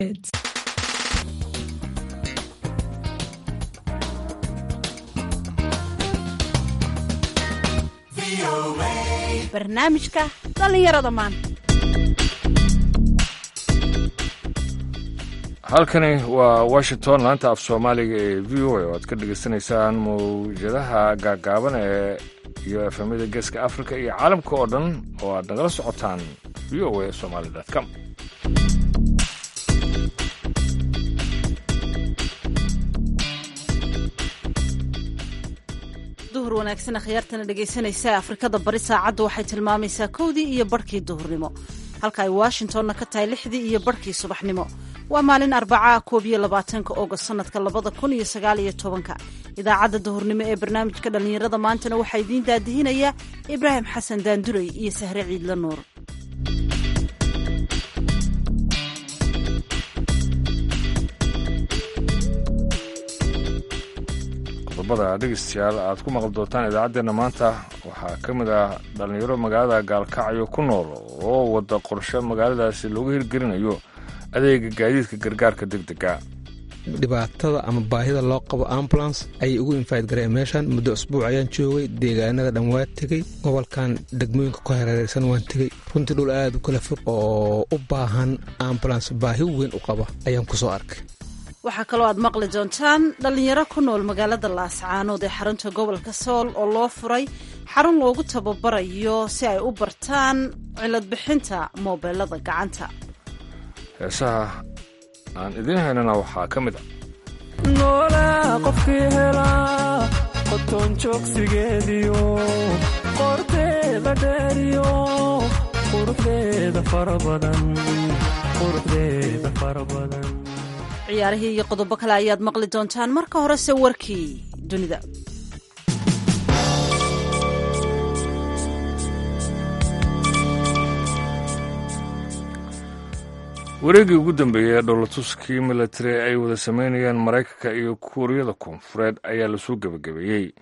barnaamijka dhallinyarada maanta halkani waa washington laanta af soomaaliga ee v o a oo aad ka dhagaysanaysaan mawjadaha gaagaaban ee iyo efemyada geeska africa iyo caalamka oo dhan oo aad nagala socotaan v o a somaly com duhur wanaagsan akhyaartana dhegaysanaysa afrikada bari saacaddu waxay tilmaamaysaa kowdii iyo barhkii duhurnimo halka ay washingtonna ka tahay lixdii iyo barhkii subaxnimo waa maalin arbacaa koob iyo labaatanka ogost sanadka labada kun iyo sagaal iyo tobanka idaacadda duhurnimo ee barnaamijka dhallinyarada maantana waxaa idiin daadihinaya ibraahim xasan daandurey iyo sahre ciidla nuur qodobada dhegeystayaal aad ku maqli doontaan idaacaddeenna maanta waxaa ka mid ah dhallinyaro magaalada gaalkacyo ku nool oo wada qorshe magaaladaasi looga hirgelinayo adeega gaadiidka gargaarka deg dega dhibaatada ama baahida loo qabo ambulance ayay ugu infayd gareen meeshan muddo usbuuc ayaan joogay deegaanada dhan waa tegey gobolkan degmooyinka ku hareereysan waan tegey runtii dhul aad u kala fog oo u baahan ambulance baahi weyn u qaba ayaan ku soo arkay waxaa kaloo aad maqli doontaan dhallinyaro ku nool magaalada laascaanood ee xarunta gobolka sool oo loo furay xarun loogu tababarayo si ay u bartaan cilad bixinta moobeelada gacanta heesaha aan idiin haynana waxaa ka mid a noolaa qofkii helaa qotoon joogsigeediyo qorteeda dheeriyo quruxdeeda farabadan quruxdeeda fara badan ciyaarihii iyo qodobo kale ayaad maqli doontaan marka horese warkii dunida wareegii ugu dambeeyey ee dholatuskii milatari ay wada sameynayeen maraykanka iyo kuuriyada koonfureed ayaa lasoo gebagabeeyey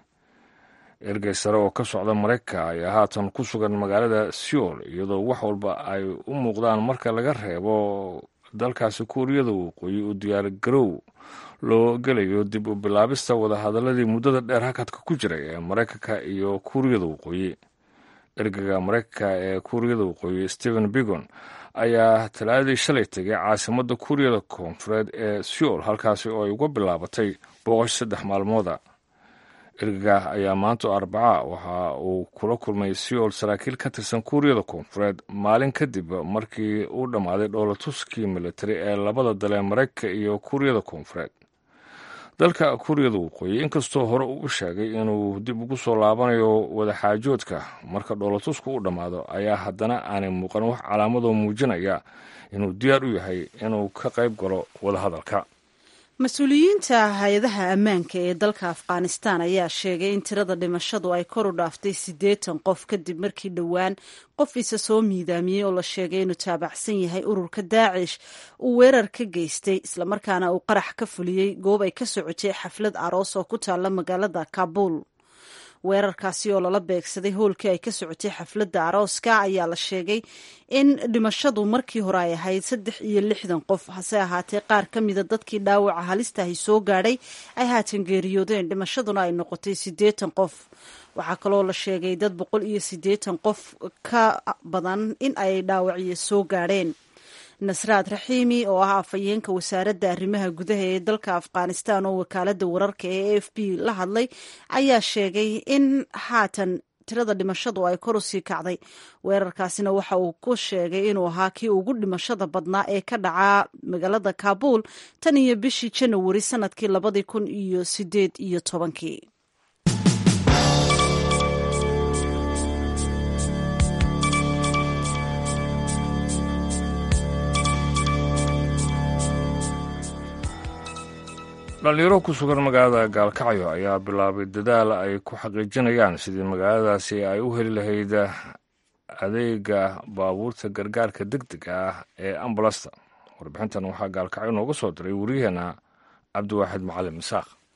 ergey sare oo ka socda maraykanka ayaa haatan ku sugan magaalada seoul iyadoo wax walba ay u muuqdaan marka laga reebo dalkaasi kuuriyada waqooyi uu diyaargarow loo gelayo dib u bilaabista wadahadaladii muddada dheer hakadka ku jiray ee maraykanka iyo kuuriyada waqooyi ergeyga maraykanka ee kuuriyada waqooyi stephen bigon ayaa talaadadii shalay tegay caasimadda kuuriyada koonfureed ee seoul halkaasi oo ay uga bilaabatay booqasho saddex maalmooda ergega ayaa maanta arbaca waxa uu kula kulmay seoul saraakiil ka tirsan kuuriyada koonfureed maalin kadib markii uu dhammaaday dhoolatuskii militari ee labada dalee maraykanka iyo kuuriyada koonfureed dalka kuuriyada waqooyi inkastoo hore uu u sheegay inuu dib ugu soo laabanayo wadaxaajoodka marka dhoolatusku u dhammaado ayaa haddana aanay muuqan wax calaamadoo muujinaya inuu diyaar u yahay inuu ka qayb galo wadahadalka mas-uuliyiinta hay-adaha ammaanka ee dalka afghanistan ayaa sheegay in tirada dhimashadu ay kor u dhaaftay siddeetan qof kadib markii dhowaan qof isa soo miidaamiyey oo la sheegay inuu taabacsan yahay ururka daacish uu weerar ka geystay islamarkaana uu qarax ka fuliyey goob ay ka socotay xaflad aroos oo ku taalla magaalada kabuul weerarkaasi oo lala beegsaday hoolkii ay ka socotay xafladda arooska ayaa la sheegay in dhimashadu markii hore ay ahayd saddex iyo lixdan qof hase ahaatee qaar ka mida dadkii dhaawaca halistahi soo gaadhay ay haatan geeriyoodeen dhimashaduna ay noqotay siddeetan qof waxaa kaloo la sheegay dad boqol iyo siddeetan qof ka badan in ay dhaawacyo soo gaadheen nasraad raxiimi oo ah afhayeenka wasaaradda arrimaha gudaha ee dalka afghanistan oo wakaaladda wararka ee a f b la hadlay ayaa sheegay in haatan tirada dhimashadu ay kor u sii kacday weerarkaasina waxa uu ku sheegay inuu ahaa kii ugu dhimashada badnaa ee ka dhacaa magaalada kabuul tan iyo bishii janawari sanadkii labadii kun iyo sideed iyo tobankii dhallinyaro ku sugan magaalada gaalkacyo ayaa bilaabay dadaal ay ku xaqiijinayaan sidii magaaladaasi ay u heli lahayd adeega baabuurta gargaarka deg dega ah ee ambulasta warbixintan waxaa gaalkacyo nooga soo diray wariyaheenna cabdiwaaxid macalin misaaq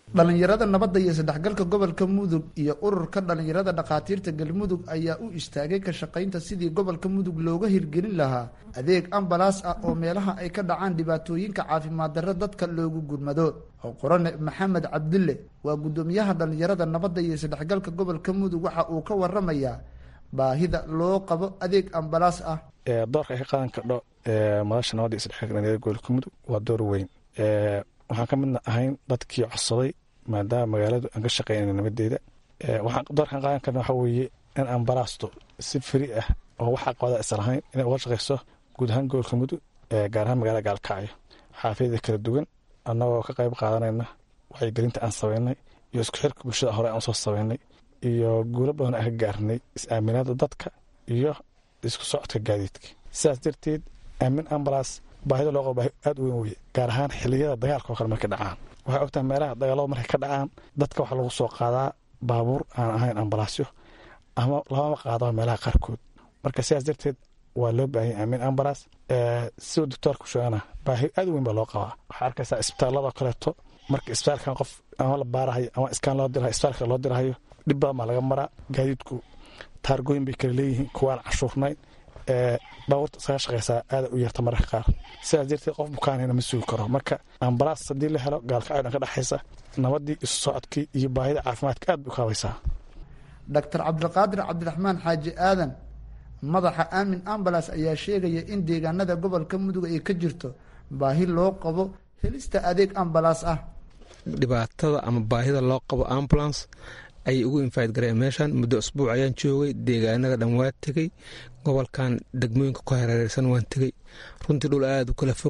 dhallinyarada nabadda iyo saddexgalka gobolka mudug iyo ururka dhallinyarada dhakhaatiirta galmudug ayaa u istaagay ka shaqaynta sidii gobolka mudug looga hirgelin lahaa adeeg ambalaas ah oo meelaha ay ka dhacaan dhibaatooyinka caafimaad darro dadka loogu gurmado qorane maxamed cabdulle waa guddoomiyaha dhallinyarada nabadda iyo saddexgalka gobolka mudug waxa uu ka waramayaa baahida loo qabo adeeg ambalaas ah doorka ay ka qaadan kardho madasha nabadda iyo saddexgalka dhallinyarada gobolka mudug waa door weyn waxaan ka midna ahayn dadkii codsaday maadaama magaaladu aan ka shaqeynayna nabadeeda waxaan doorkaan qaadan karna waxaa weeye in ambalaasto si feri ah oo waxaa qabada isan ahayn inay uga shaqeyso guud ahaan gobolka mudug gaar ahaan magaalada gaalkacyo xaafiyada kala duwan annagoo ka qayb qaadanayna wacyigelinta aan sameynay iyo isku xirka bulshada hore aan usoo sameynay iyo guulo badan aan ka gaarnay is-aaminaada dadka iyo isku socodka gaadiidka sidaas darteed aamin ambalaas baahida loo qabo baahi aad u weyn weye gaar ahaan xiliyada dagaalka oo kale markay dhacaan waxay ogtahay meelaha dagaalada markay ka dhacaan dadka waxaa lagu soo qaadaa baabuur aan ahayn ambalaasyo ama lamama qaadaba meelaha qaarkood marka sidaas darteed waa loo baahanya aamin ambalaas siduu doctoorka u sheegana baahi aad u weyn baa loo qabaa waxaa arkaysaa isbitaalladoo kaleeto marka isbitaalkan qof ama la baarahayo ama iskaan loo dirahayo isbitaalka loo dirahayo dhib badan baa laga maraa gaadiidku taargooyin bay kala leeyihiin kuwaan cashuurnayn baabuurta iskaga shaqeysaa aada u yarta mararka qaar sidaas darteed qof bukaanayna ma sugi karo marka ambalaas haddii la helo gaalkacyo dhan ka dhexaysa nabadii isu socodkii iyo baahida caafimaadka aad bay u kaabaysaa doctor cabdiqaadir cabdiraxmaan xaaji aadan madaxa aamin ambalaas ayaa sheegaya in deegaanada gobolka mudug ay ka jirto baahi loo qabo helista adeeg ambalaas ah dhibaatada ama baahida loo qabo ambulance ayay ugu infayd gareen meeshan muddo usbuuc ayaan joogay deegaanada dhan waa tegey gobolkan degmooyinka ku hareereysan waan tegey runtii dhul aada u kala fog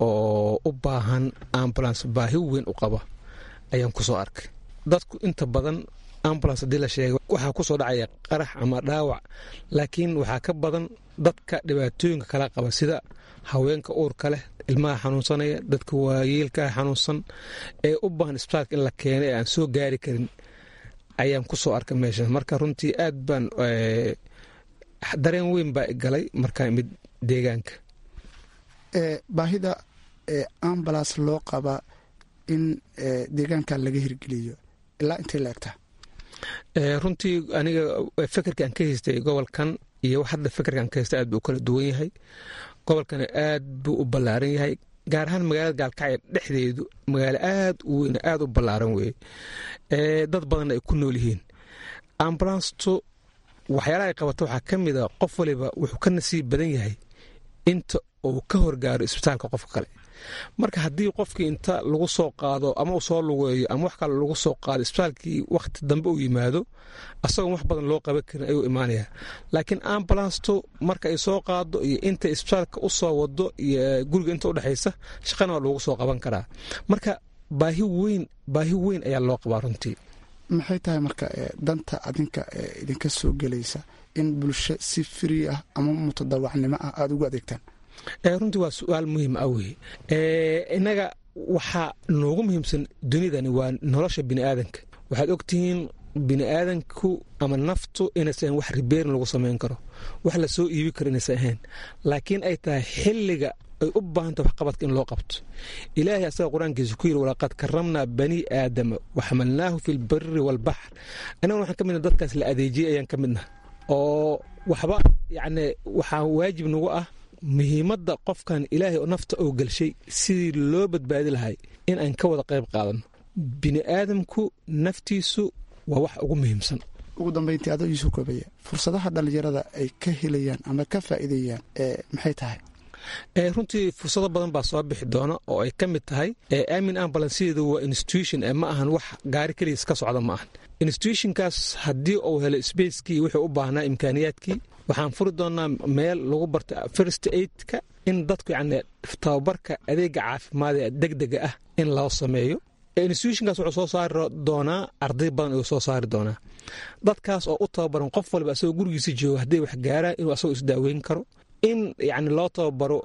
oo u baahan ambulance baahi weyn u qaba ayaan kusoo arkay dadku inta badan ambulance haddii la sheegay waxaa kusoo dhacaya qarax ama dhaawac laakiin waxaa ka badan dadka dhibaatooyinka kala qaba sida haweenka uurka leh ilmaha xanuunsanaya dadka waayeelkaa xanuunsan ee u baahan isbitaalka in la keeno ee aan soo gaari karin ayaan kusoo arkay meesha marka runtii aad baan dareen weyn baa galay markaan imid deegaanka baahida ambulance loo qaba in deegaanka laga hirgeliyo ilaa intay la egtaa runtii aniga fekerkaan ka haystay gobolkan iyo hadda fekerkaan ka haystay aad buu u kala duwan yahay gobolkana aad buu u ballaaran yahay gaar ahaan magaalada gaalkacyo dhexdeedu magaalo aad u weyn aad u ballaaran weye dad badanna ay ku nool yihiin ambulanstu waxyaalaha ay qabato waxaa ka mid a qof waliba wuxuu ka nasiib badan yahay inta uu ka horgaaro isbitaalka qofka kale marka haddii qofkii inta lagu soo qaado ama uu soo lugeeyo ama wax kale lagu soo qaado isbitaalkii wakhti dambe uu yimaado asagoon wax badan loo qaban karin ayuu imaanaya laakiin ambulanstu marka ay soo qaado iyo inta isbitaalka u soo wado iyo guriga inta udhexaysa shaqana waa loogu soo qaban karaa marka baahi weyn baahi weyn ayaa loo qabaa runtii maxay tahay marka danta adinka idinka soo gelaysa in bulsho si firi ah ama mutadawacnimo ah aada ugu adeegtaan runtii waa su-aal muhiim ah weye innaga waxaa noogu muhiimsan dunidani waa nolosha biniaadanka waxaad ogtihiin biniaadanku ama naftu inaysan wax ribeerin lagu samayn karo wax la soo iibi karo inaysan ahayn laakiin ay tahay xilliga ay u baahanta waxqabadka in loo qabto ilaahay asaga qur-aankiisa ku yiri walaqad karamnaa bani aadama waxamalnaahu fi lbari waalbaxr annaguna waxaan ka midna dadkaas la adeejiyay ayaan ka midna oo waxba yacni waxaa waajib nagu ah muhiimadda qofkan ilaahay oo nafta oo gelshay sidii loo badbaadi lahay in aan ka wada qayb qaadano bini aadamku naftiisu waa wax ugu muhiimsan ugu dambeyntii adoo iisoo koobaya fursadaha dhallinyarada ay ka helayaan ama ka faa'iidayaan maxay tahay runtii fursado badan baa soo bixi doona oo ay ka mid tahay aamin ambulansideedu waa institution ma ahan wax gaari keligiis ka socda ma ahan institutionkaas haddii uu helo spacekii wuxuu u baahnaa imkaaniyaadkii waxaan furi doonaa meel lagu barta first aidka in dadku yani tababarka adeega caafimaad ee degdega ah in loo sameeyo institutionkaas wuxuu soo saari doonaa arday badan ayuu soo saari doonaa dadkaas oo u tababaran qof waliba asagoo gurigiisa jooga hadday wax gaaraan inuu asagoo isdaaweyn karo in yani loo tababaro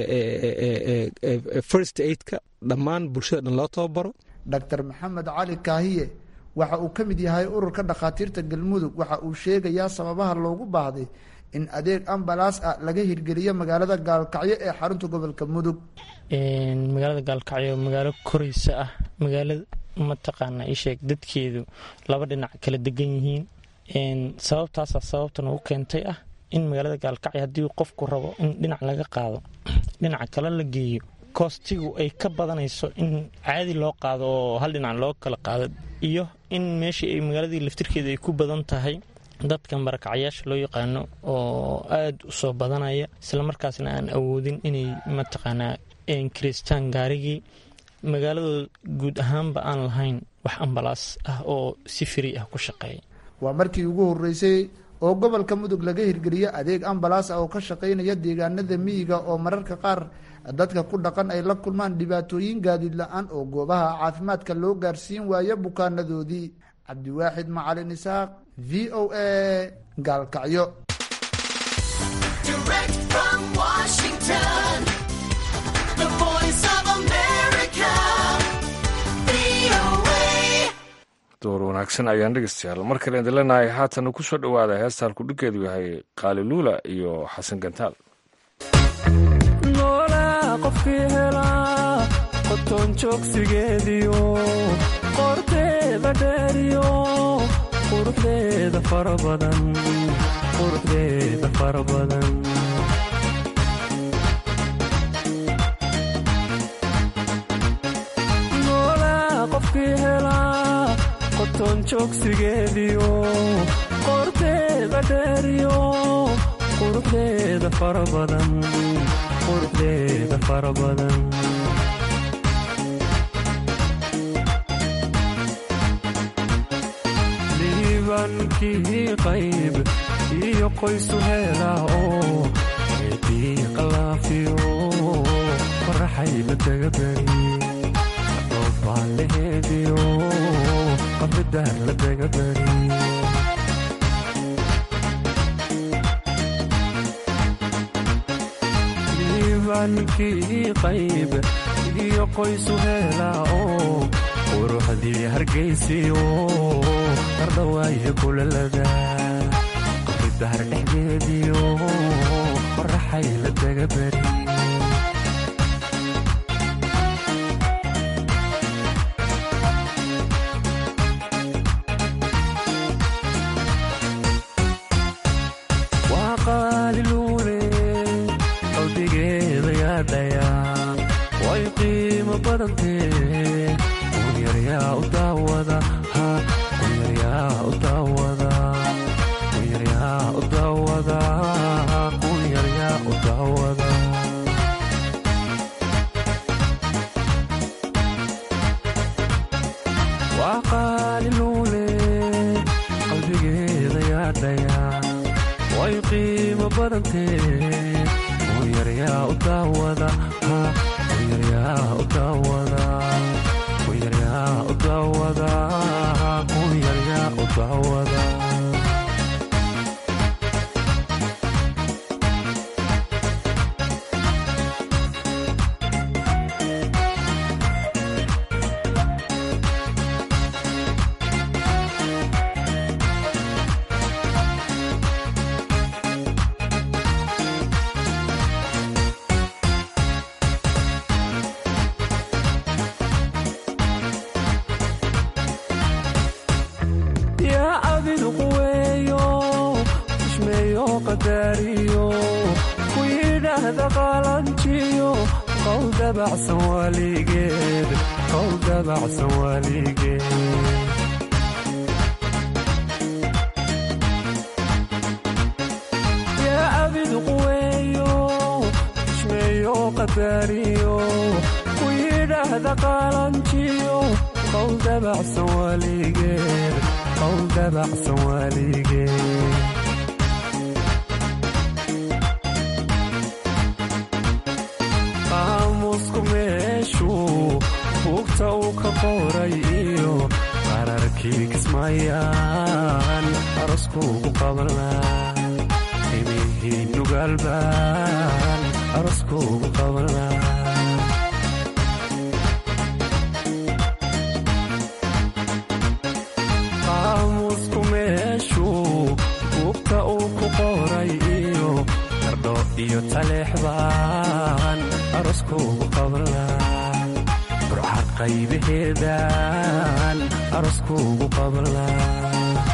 first aidka dhammaan bulshada dhan loo tababaro doctor maxamed cali kaahiye waxa uu ka mid yahay ururka dhakhaatiirta galmudug waxa uu sheegayaa sababaha loogu baahday in adeeg ambalaas ah laga hirgeliyo magaalada gaalkacyo ee xarunta gobolka mudug magaalada gaalkacyo magaalo koreysa ah magaalada mataqaana isheeg dadkeedu laba dhinac kala degan yihiin sababtaasa sababtan ugu keentay ah in magaalada gaalkacyo haddii qofku rabo in dhinac laga qaado dhinaca kale la geeyo koostigu ay ka badanayso in caadi loo qaado oo hal dhinac loo kala qaado iyo in meeshii ay magaaladii laftirkeeda ay ku badan tahay dadka marakacyaasha loo yaqaano oo aada u soo badanaya islamarkaasna aan awoodin inay mataqaanaa kiristaan gaarigii magaaladooda guud ahaanba aan lahayn wax ambalaas ah oo si firi ah ku shaqeeya waa markii ugu horreysay oo gobolka mudug laga hirgeliyo adeeg ambalaas ah oo ka shaqaynaya deegaanada miyiga oo mararka qaar dadka ku dhaqan ay la kulmaan dhibaatooyin gaadiid la-aan oo goobaha caafimaadka loo gaarsiin waayo bukaanadoodii cabdiwaaxid macalin isaaq v o a gaalkacyo door wanaagsan ayaan dhegeystayaal mar kale idin leenahay haatan ku soo dhowaada heestaan kudhiggeedu yahay qaaliluula iyo xasan gantaal noolaa qofkii helaa qotoon joogsigeediyo qorteeda dheeriyo quruxdeeda fara badan quruxdeeda fara badan noolaa qofkii helaa qotoon joogsigeediyo qorteeda dheeriyo quruxdeeda fara badan quruxdeeda fara badan liibankii qayb iyo qoysu heelaa oo eedii qalaafiyo faraxay la daga beri dhoobaan laheediyo qabridaar la daga beri liibankii qayb iyo qoysu heelaa oo quruxdii hargaysiyo qardhawaayo kulalada qabridaar dhexdeediyo qoraxay la daga beri waa qaaliluule qalbigeeda yaadhaya way qiimo badantee kunyaryaa u daawada kunyaryaa u daawada kunyaryaa u daawada kunyaryaa u daawada waa qaaliluule qalbigeeda yaadhaya way qiimo badantee kunyaryaa u daawada kunyaryaa u daawada kunyaryaa u daawada kunyaryaa u daawada yaa abidu quweeyo xushmeeyo qadaariyo ku yidhaahda qaalanjiyo qowl dabacsan waaligeed qowl dabacsan waaligeed yaa abidu quweeyo xushmeeyo qadaariyo ku yidhaahda qaalanjiyo qowl dabacsan waaligeed qowl dabacsan waaligeed qaamuusku meeshuu buugta uu ka qoray iyo qararkii kismaayaan aroskuugu qabanlaa imihii nugaalbaan aroskuugu qabanlaa qaamuusku meeshuu buugta uu ku qoray iyo qardho iyo taleexbaan aroskuugu qabanlaa burcad qaybaheedaan aroskuugu qablaa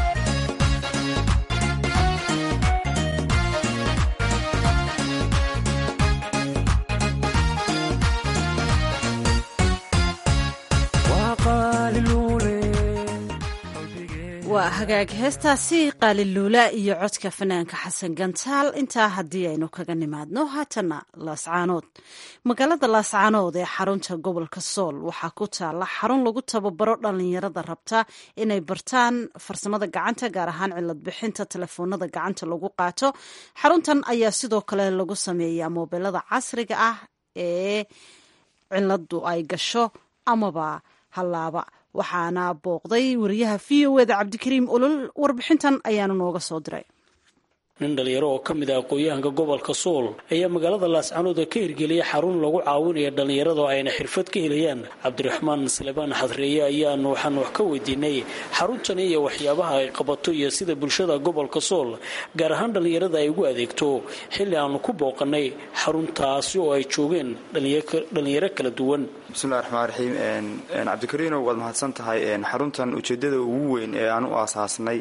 waa hagaag heestaasi qaaliluula iyo codka fanaanka xasan gantaal intaa haddii aynu kaga nimaadno haatana laascaanood magaalada laascaanood ee xarunta gobolka sool waxaa ku taala xarun lagu tababaro dhalinyarada rabta inay bartaan farsamada gacanta gaar ahaan cilad bixinta telefoonada gacanta lagu qaato xaruntan ayaa sidoo kale lagu sameeyaa moobilada casriga ah ee ciladu ay gasho amaba hallaaba waxaana booqday wariyaha v o eda cabdikariim olol warbixintan ayaanu nooga soo diray nin dhalinyaro oo ka mid ah aqoon-yahanka gobolka sool ayaa magaalada laascaanood ka hirgeliyay xarun lagu caawinaya dhallinyarada oo ayna xirfad ka helayaan cabdiraxmaan salebaan xadreeye ayaanu waxaan wax ka weydiinay xaruntani iyo waxyaabaha ay qabato iyo sida bulshada gobolka sool gaar ahaan dhallinyarada ay ugu adeegto xilli aanu ku booqanay xaruntaasi oo ay joogeen dhallinyaro kala duwan bismillahi raxmaan raxiim cabdikariinow waad mahadsan tahay xaruntan ujeeddada ugu weyn ee aan u aasaasnay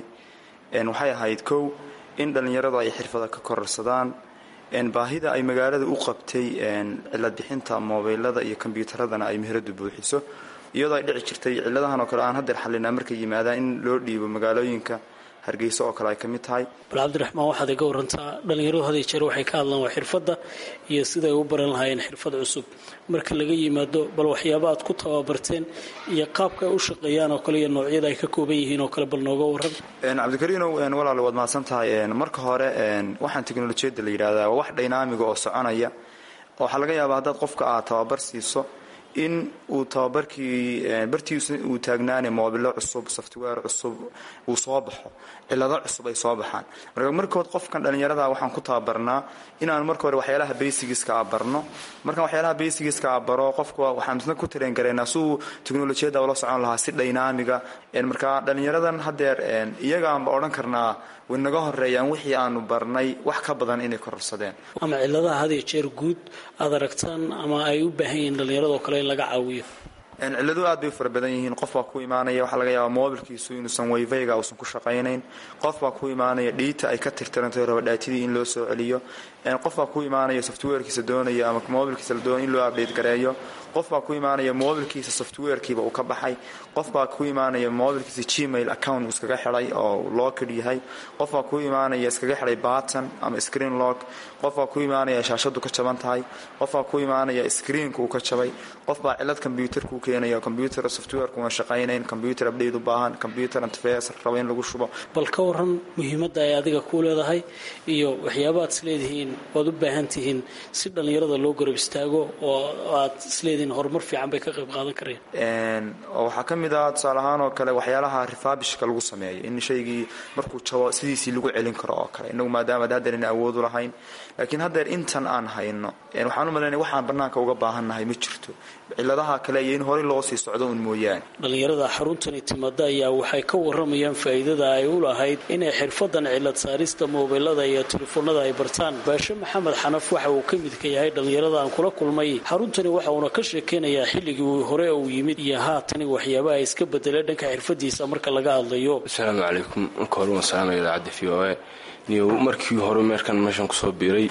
waxay ahayd kow in dhallinyaradu ay xirfada ka kororsadaan baahida ay magaalada u qabtay cilad bixinta moobeylada iyo kombyuutaradana ay meheradu buuxiso iyadoo ay dhici jirtay ciladahan oo kale aan hadeer xalinaa markay yimaadaan in loo dhiibo magaalooyinka hargeysa oo kale ay ka mid tahay bal cabdiraxmaan waxaad iga warantaa dhallinyaradu haday jeer waxay ka hadlaan waa xirfadda iyo siday u baran lahaayeen xirfad cusub marka laga yimaado bal waxyaaba aad ku tababarteen iyo qaabka ay u shaqeeyaan oo kale iyo noocyada ay ka kooban yihiin oo kale bal nooga waran cabdikariinow walaal waad mahadsan tahay marka hore waxaan teknolojiyadda la yidhahdaa waa wax dhaynaamiga oo soconaya waxaa laga yaabaa haddaad qofka aad tababar siiso in uu tababarkii bartiisa uu taagnaane moobilo cusub software cusub uu soo baxo cilado cusub ay soo baxaan marka markood qofkan dhallinyarada waxaan ku tababarnaa inaan marka hore waxyaalaha basigiska a barno markaan waxyaalaha basigiska a baro qofka waxaan isna ku tareen garaynaa si uu teknolojiyadda ula socon lahaa si dhaynaamiga marka dhallinyaradan hadeer iyagaanba odhan karnaa way naga horeeyaan wixii aanu barnay wax ka badan inay kororsadeen ama ciladaha hadiyo jeer guud aad aragtaan ama ay u baahan yihiin dhallinyarado kale in laga caawiyo ciladu aad bay u fara badan yihiin qof baa ku imaanaya waxaa laga yaabaa moobilkiisu inuusan wayfayga uusan ku shaqaynayn qof baa ku imaanaya dhiita ay ka tirtirantay rabadhaatidii in loo soo celiyo qof baa ku imaanaya softwarekiisa doonaya ama moobilkiisa la doonaya in loo update gareeyo qof baa ku imaanaya moobilkiisa softwarekiiba uu ka baxay qof baa ku imaanaya moobilkiisa gmail account uu iskaga xidhay oo locked yahay qof baa ku imaanaya iskaga xidhay button ama screen lock qof baa ku imaanaya shaashadu ka jaban tahay qof baa ku imaanaya screenka uu ka jabay qof baa cilad combyuterka u keenaya combyuter softwareka una shaqaynayn combyuter update u baahan combyuter interface raba in lagu shubo bal ka waran muhiimadda ay adiga ku leedahay iyo waxyaabaad isleedihiin waad u baahan tihiin si dhallinyarada loo garab istaago oo aad isleedihiin horumar fiican bay ka qayb qaadan kareen oo waxaa ka mid ah tusaale ahaan oo kale waxyaalaha rifaabishka lagu sameeyo in shaygii markuu jabo sidiisii lagu celin karo oo kale inagu maadaama ad haddeer ina awoodu lahayn laakiin haddeer intan aan hayno waxaan u malaynaya waxaan bannaanka uga baahannahay ma jirto ciladaha kale iyo in horey loo sii socdo un mooyaane dhallinyarada xaruntani timaada ayaa waxay ka waramayaan faa'iidada ay u lahayd inay xirfadan cilad saarista moobilada iyo telefoonada ay bartaan baashe maxamed xanaf waxa uu ka midka yahay dhallinyarada aan kula kulmay xaruntani waxa uuna ka sheekeynayaa xilligii uu hore uu yimid iyo haatani waxyaabaha iska bedelay dhanka xirfadiisa marka laga hadlayo asalaamu calaykum marka hore waan salaamaya idaacadda v o a niyo markii hore meerkan meeshan kusoo biiray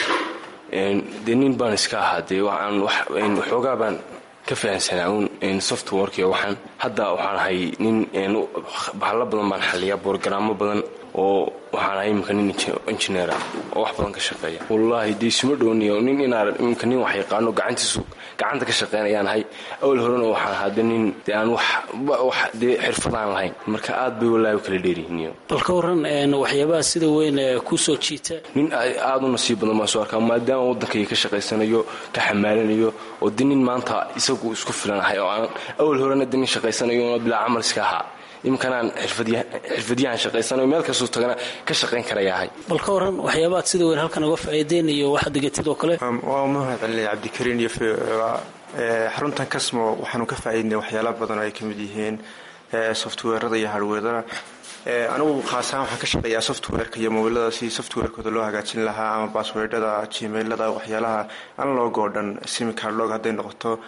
dee nin baan iska ahaa dee waxaan waxoogaa baan ka fahansanaa un softwarkiyo waxaan hadda waxaan ahay nin bahalo badan baan xaliyaa borogaraamo badan oo waxaan ahay iminka nin injineera oo wax badan ka shaqeeya wallaahi dee isuma dhowniyo nin inaan iminka nin wax yaqaano gacantiisu gacanta ka shaqeynayaan ahay awal horena waxaan ahaa de nin dee aan wax dee xirfadaan lahayn marka aad bay wallaahi u kala dheeryihiin bal ka waran waxyaabaha sida weyn kusoo jiita nin aada u nasiib badan baan soo arkaa maadaama waddankayga ka shaqaysanayo ka xamaalanayo oo de nin maanta isagu isku filan ahay oo aan awal horena de nin shaqaysanayo bilaa camal iska ahaa iminkanaan xirfadyahan shaqaysanayo meel kastuu tagana ka shaqayn karayahay bal ka waran waxyaabaad sida weyn halkan uga faa'iideynayo waxaad degatid oo kale waa mahad celinaya cabdikariin iyo xaruntan kasmo waxaanu ka faa'iidnay waxyaala badan oo ay ka mid yihiin softweerada iyo hardweerada anigu khaasahaan waxaan ka shaqeeyaa softwareka iyo mobilada si softwarekooda loo hagaajin lahaa ama basswordada gmailada waxyaalaha anlog oo dhan simicardlog hadday noqoto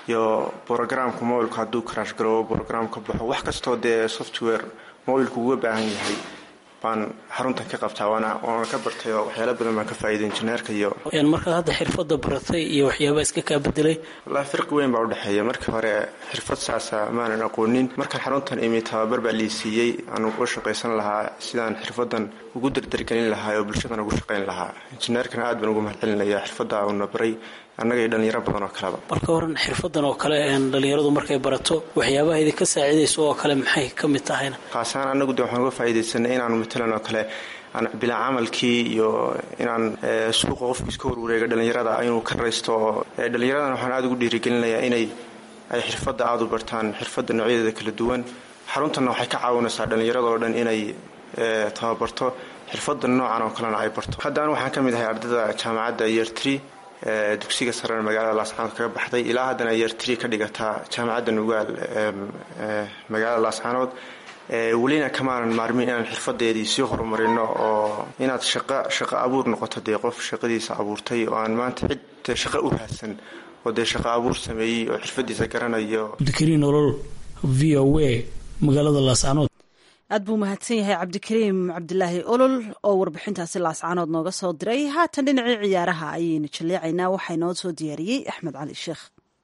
iyo brogramka mobilka hadduu karash garoobo brogram ka baxo wax kastoo dee software mobilku uga baahan yahay baan xaruntan ka qabtaa waana waana ka bartay oo waxyaala badan baan ka faa'iiday injineerka iyo markaad hadda xirfadda baratay iyo waxyaaba iska kaa bedelay wallaahi firqi weyn baa udhexeeya markii hore xirfad saasa maanan aqoonin markaan xaruntan imi tababar baa lii siiyey aan uga shaqaysan lahaa sidaan xirfadan ugu dardargelin lahaa oo bulshadan ugu shaqayn lahaa injineerkana aad baan ugu mahadcelinaya xirfadda uuna baray annaga iyo dhallinyaro badan oo kaleba marka horan xirfadan oo kale dhallinyaradu markay barato waxyaabaha idinka saacidayso oo kale maxay ka mid tahayna khaasaan annagu de waxaan uga faa'iidaysanay inaanu matalan oo kale bilaa camalkii iyo inaan suuqa qofku iska warwareega dhallinyarada inuu ka raysto oo dhallinyaradan waxaan aada ugu dhiirigelinayaa inay ay xirfadda aada u bartaan xirfadda noocyadeeda kala duwan xaruntanna waxay ka caawinaysaa dhallinyarada oo dhan inay tababarto xirfadda noocan oo kalena ay barto haddaan waxaan ka mid ahay ardayda jaamacadda year tree dugsiga sarena magaalada laascaanood kaga baxday ilaa haddana year tree ka dhigataa jaamacadda nugaal magaalada laascaanood welina kamaanan maarmin inaan xirfadeedii sii horumarino oo inaad shaqa shaqo abuur noqoto dee qof shaqadiisa abuurtay oo aan maanta cid shaqo u raadsan oo dee shaqo abuur sameeyey oo xirfadiisa garanayo cabdikariin olol v o a magaalada laascaanood aad buu mahadsan yahay cabdikariim cabdilaahi olol oo warbixintaasi laascaanood nooga soo diray haatan dhinacii ciyaaraha ayaynu jaleecaynaa waxaa inoo soo diyaariyey axmed cali sheekh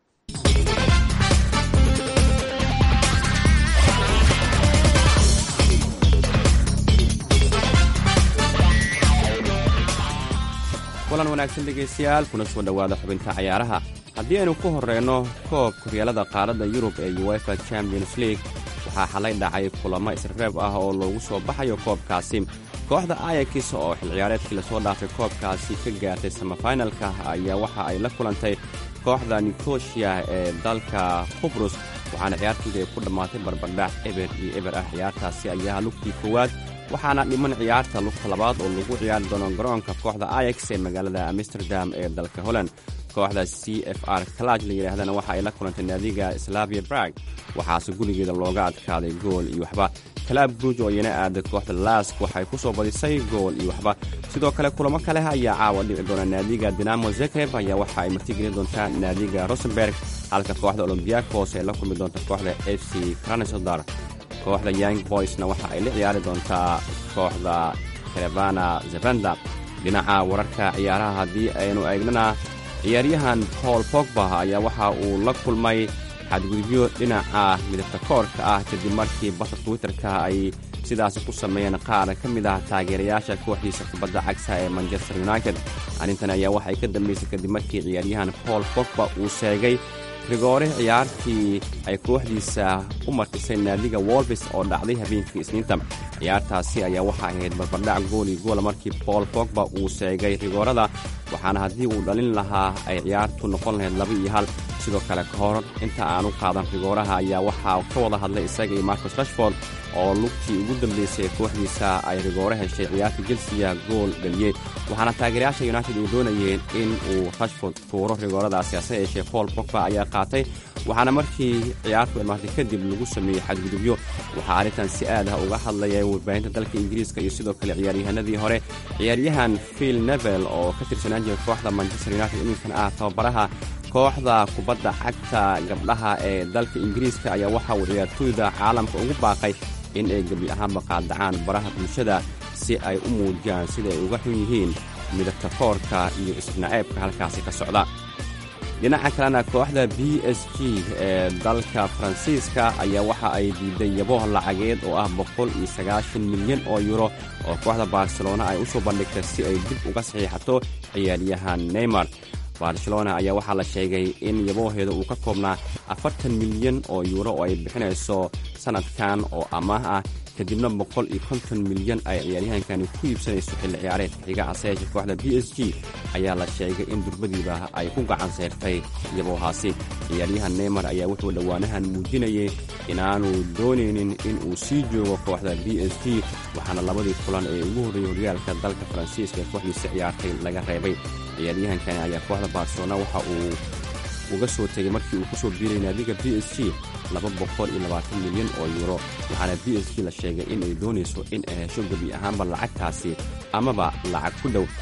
kulan wanaagsan dhegaystayaal kuna soo dhowaada xubinta cayaaraha haddii aynu ku horreyno koob kuryaalada qaaradda yurub ee uefa champions league waxaa xalay dhacay kulamo isreeb ah oo loogu soo baxayo koobkaasi kooxda ayakis oo xil ciyaareedkii lasoo dhaafay koobkaasi ka gaartay samafinalka ayaa waxa ay la kulantay kooxda nikoshiya ee dalka qubrus waxaana ciyaartooda ay ku dhammaatay barbardhac eber iyo eber ah ciyaartaasi ayaa lugtii koowaad waxaana dhiman ciyaarta lugta labaad oo lagu ciyaari doono garoonka kooxda ayax ee magaalada amsterdam ee dalka holland kooxda c f r kalaj la yidhaahdana waxa ay la kulantay naadiga slavia brag waxaase gurigeeda looga adkaaday gool iyo waxba kalaab bruj oo iyana aaday kooxda lask waxay ku soo badisay gool iyo waxba sidoo kale kulamo kale ayaa caawa dhici doona naadiga dinamo zekreb ayaa waxa ay martigelin doontaa naadiga rosenberg halka kooxda olombiakos ay la kulmi doonta kooxda f c kranesodar kooxda young boysna waxa ay la ciyaari doontaa kooxda karevana zevenda dhinaca wararka ciyaaraha haddii aynu eegnana ciyaaryahan paul pogba ayaa waxa uu la kulmay xadgudubyo dhinaca midabta koorka ah kadib markii barta twitterka ay sidaasi ku sameeyeen qaar ka mid ah taageerayaasha kooxdiisa kubadda cagsa ee manchester united arrintan ayaa waxay ka dambaysay kadib markii ciyaaryahan paul pogba uu sheegay rigoore ciyaartii ay kooxdiisa u martisay naadiga wolvis oo dhacday habeenkii isniinta ciyaartaasi ayaa waxaa ahayd barbardhac gool iyo goola markii paul pogba uu sheegay rigoorada waxaana haddii uu dhalin lahaa ay ciyaartu noqon lahayd laba iyo hal sidoo kale ka hor inta aanu qaadan rigooraha ayaa waxaa ka wada hadlay isaga iyo marcus rashford oo lugtii ugu dambaysay kooxdiisa ay rigoore heshay ciyaarta jelsiya gool dhaliyey waxaana taageerayaasha united ay doonayeen in uu rashford tuuro rigooradaasi hase yeeshee paul pogba ayaa qaatay waxaana markii ciyaartu imaatay kadib lagu sameeyey xadgudubyo waxaa arrintan si aad ah uga hadlaya warbaahinta dalka ingiriiska iyo sidoo kale ciyaaryahanadii hore ciyaaryahan phil nevel oo ka tirsanaan jira kooxda manchester united iminkan ah tababaraha kooxda kubadda cagta gabdhaha ee dalka ingiriiska ayaa waxa uu ciyaartooyda caalamka ugu baaqay in ay gebi ahaanba qaadacaan baraha bulshada si ay u muujiyaan sida ay uga xun yihiin midabta koorka iyo isnaceebka halkaasi ka socda dhinaca kalena kooxda b s g ee dalka faransiiska ayaa waxa ay diiday yabo lacageed oo ah boqol iyo sagaashan milyan oo yuro oo kooxda barcelona ay u soo bandhigtay si ay dib uga saxiixato ciyaaryahan neymar barcelona ayaa waxaa la sheegay in yabooheeda uu ka koobnaa afartan milyan oo yuuro oo ay bixinayso sannadkan oo amaah ah kadibna boqol iyo konton milyan ay ciyaaryahankani ku iibsanayso xilli ciyaareedka xiga haseyeeshe kooxda b s g ayaa la sheegay in durbadiiba ay ku gacan seyrtay yaboohaasi ciyaaryahan neymar ayaa wuxuu dhowaanahan muujinayay inaanu doonaynin in uu sii joogo kooxda b s g waxaana labadii kulan ee ugu horreeyey horyaalka dalka faransiiska ee kooxdiisa ciyaartay laga reebay ciyaaryahankani ayaa kooxda barcelona waxa uu uga soo tegay markii uu ku soo biiray naadiga b s g laba boqol iyo labaatan milyan oo yuuro waxaana b s g la sheegay in ay doonayso in ay hesho gebi ahaanba lacagtaasi amaba lacag ku dhow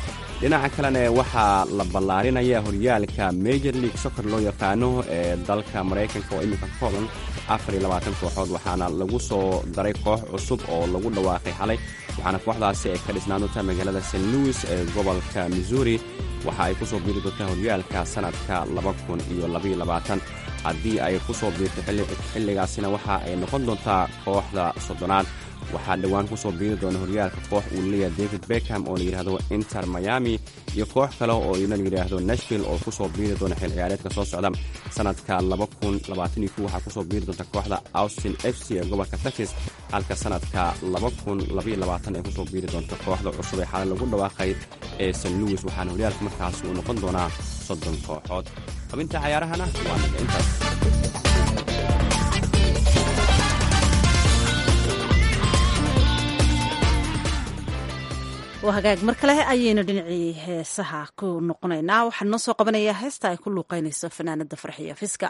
dhinaca kalena waxaa la ballaarinaya horyaalka major league soccer loo yaqaano ee dalka maraykanka oo iminka ka kooban afar iyo labaatan kooxood waxaana lagu soo daray koox cusub oo lagu dhawaaqay xalay waxaana kooxdaasi ay ka dhisnaan doontaa magaalada st louis ee gobolka missouri waxa ay ku soo biiri doontaa horyaalka sanadka laba kun iyo labaiyo labaatan haddii ay ku soo biirto xilligaasina waxa ay noqon doontaa kooxda soddonaad waxaa dhowaan ku soo biiri doona horyaalka koox uu leeyahay david beckham oo la yidhaahdo inter miami iyo koox kale oo iyana la yidhaahdo nashville oo ku soo biiri doona xil ciyaareedka soo socda sanadka waxaa kusoo biiri doonta kooxda austin f c ee gobolka texas halka sanadka ay kusoo biiri doonta kooxda cusub ee xalay lagu dhawaaqay ee st louis waxaana horyaalka markaasi uu noqon doonaa soddon kooxood xubinta cayaarahana waa naga intaas waa hagaag mar kale ayaynu dhinacii heesaha ku noqonaynaa waxaan noo soo qabanayaa heesta ay ku luuqaynayso fanaanada farxiya fiska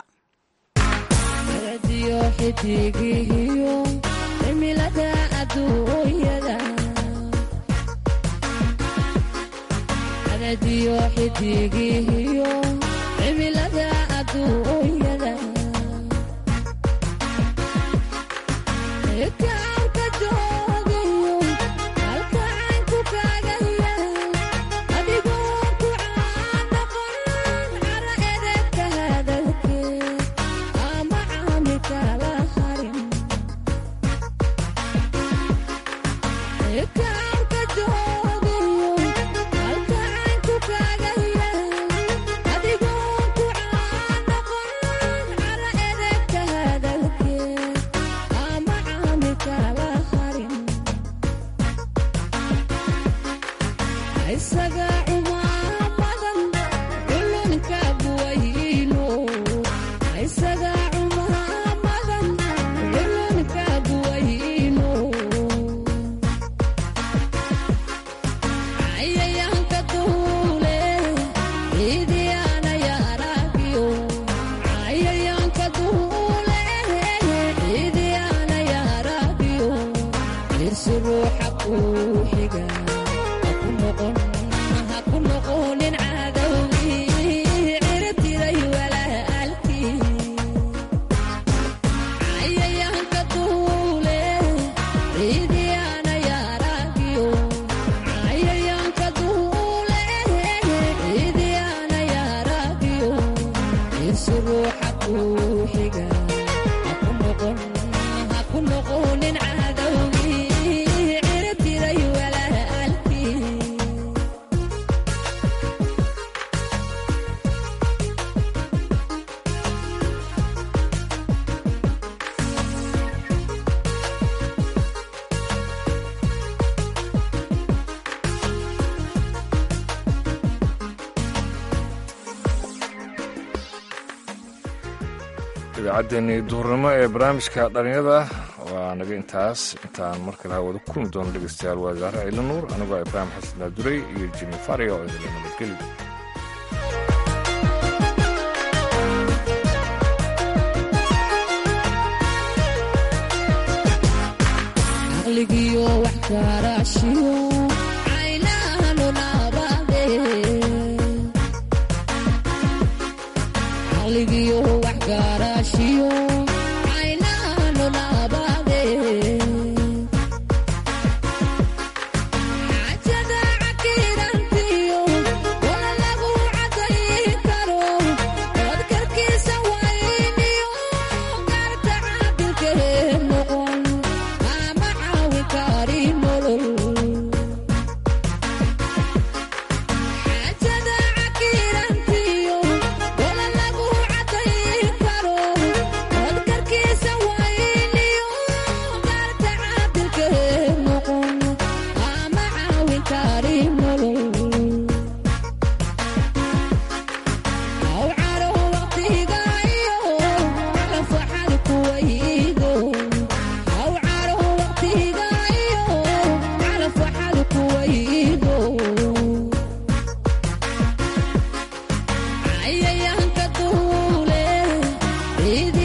idaacaddeennii duhurnimo ee barnaamijka dhalinyada waa naga intaas intaan mar kale hawada ku kulmi doono dhegeystayaal waa zaare ciila nuur anigoo ibraahim xasan daadurey iyo jimi faria oo idinla nabadgeli ayayanka duule